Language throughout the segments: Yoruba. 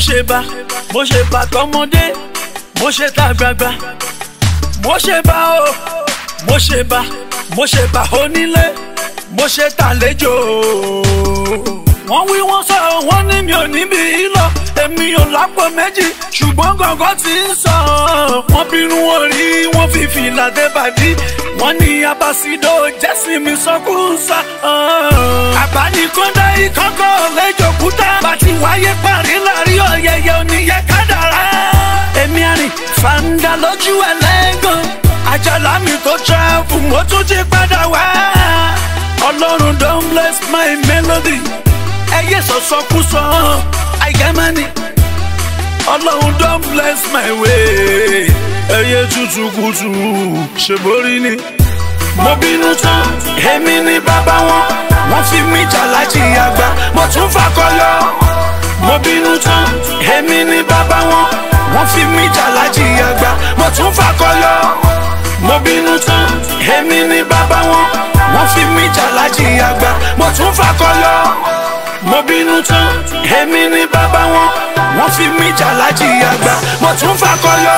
ṣe bá mo ṣe bá tọmọdé mo ṣe ta gbagba mo ṣe bá o mo ṣe bá mo ṣe bá onílé mo ṣe tàlejò wọ́n wí wọ́n sọ wọ́n ní mi ò níbi lọ èmi ò lápò méjì ṣùgbọ́n gàngán ti ń sọ wọ́n bínú orí wọ́n fi fìlà dé bàdí wọ́n ní abasido jẹ́sìn mi sọ́kùnsá. àbánikọ́ndá ìkọ́kọ́ lẹ́jọ̀kúta bàtí wáyé parí láàrin ọ̀yẹ̀yẹ̀ oníyẹ kádàrá. èmi àrìn fàǹdà lójú ẹlẹ́gàn àjàlá mi tó travel mo tún ti padà wá. ọlọ́run don bless my melody ẹyẹ sọ̀sọ́kúsọ àìgámánì ọlọ́run don bless my way ẹyẹ tútù kùtù ṣèborí ni. mo bínú tán èmi ni bàbá wọn wọ́n fi mí jàlájì àgbà mo tún fakọyọ. mo bínú tán èmi ni bàbá wọn wọ́n fi mí jàlájì àgbà mo tún fakọyọ. mo bínú tán èmi ni bàbá wọn wọ́n fi mí jàlájì àgbà mo tún fakọyọ mo bínú tán èmi ni bàbá wọn wọ́n fi mí jàlájì àgbà mo tún fakọyọ.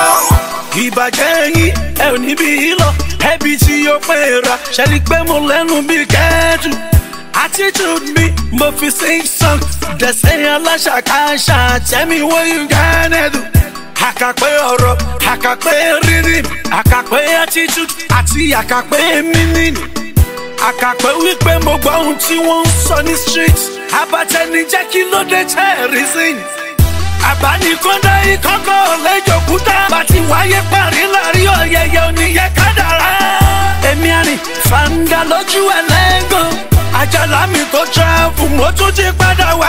ìbàjẹ́ yín ẹ ò níbi lọ ẹbí tí ó pé ra ṣẹlí pé mo lẹ́nu bí kẹ́ẹ̀dù attitude mi mo fi sing song dẹ̀sẹ̀ aláṣàkáṣà tell me what you gonna do. àkàpé ọ̀rọ̀ àkàpé rhythm àkàpé attitude àti àkàpé meaning àkàpé wípé mo gbọ́ ohun tí wọ́n ń sọ ní street abatẹni jẹ́ kí ló dé tẹ́ reason. àbánikọ́ndá ìkọ́kọ́ lẹ́jọ̀kúta bàtí wáyé parí láàrin ọ̀yẹ̀yẹ̀ oníyẹ kádàrá. èmi àrìn fàǹdà lójú ẹlẹ́gàn àjàlá mi tó travel mo tún ti padà wá.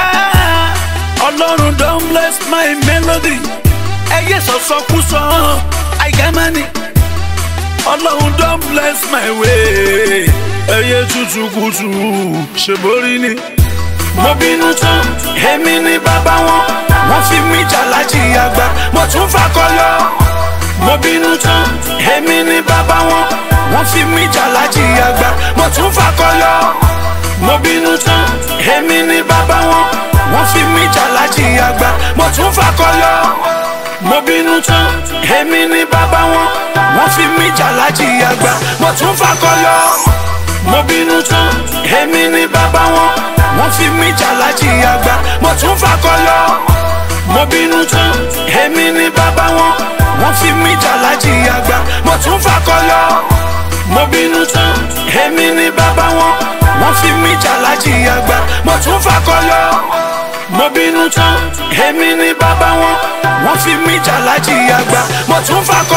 ọlọ́run don bless my melody ẹyẹ sọ̀sọ́kúsọ àìgámánì ọlọ́run don bless my way ẹyẹ tútù kùtù ṣèborí ni. mo bínú tán èmi ni bàbá wọn wọ́n fi mí jàlájì àgbà mo tún fakọyọ. mo bínú tán èmi ni bàbá wọn wọ́n fi mí jàlájì àgbà mo tún fakọyọ. mo bínú tán èmi ni bàbá wọn wọ́n fi mí jàlájì àgbà mo tún fakọyọ. mo bínú tán èmi ni bàbá wọn wọ́n fi mí jàlájì àgbà mo tún fakọyọ mo bínú tán èmi ni bàbá wọn wọ́n fi mí jàlájì àgbà mo tún fakọyọ. mo bínú tán èmi ni bàbá wọn wọ́n fi mí jàlájì àgbà mo tún fakọyọ. mo bínú tán èmi ni bàbá wọn wọ́n fi mí jàlájì àgbà mo tún fakọyọ. mo bínú tán èmi ni bàbá wọn wọ́n fi mí jàlájì àgbà mo tún fakọyọ.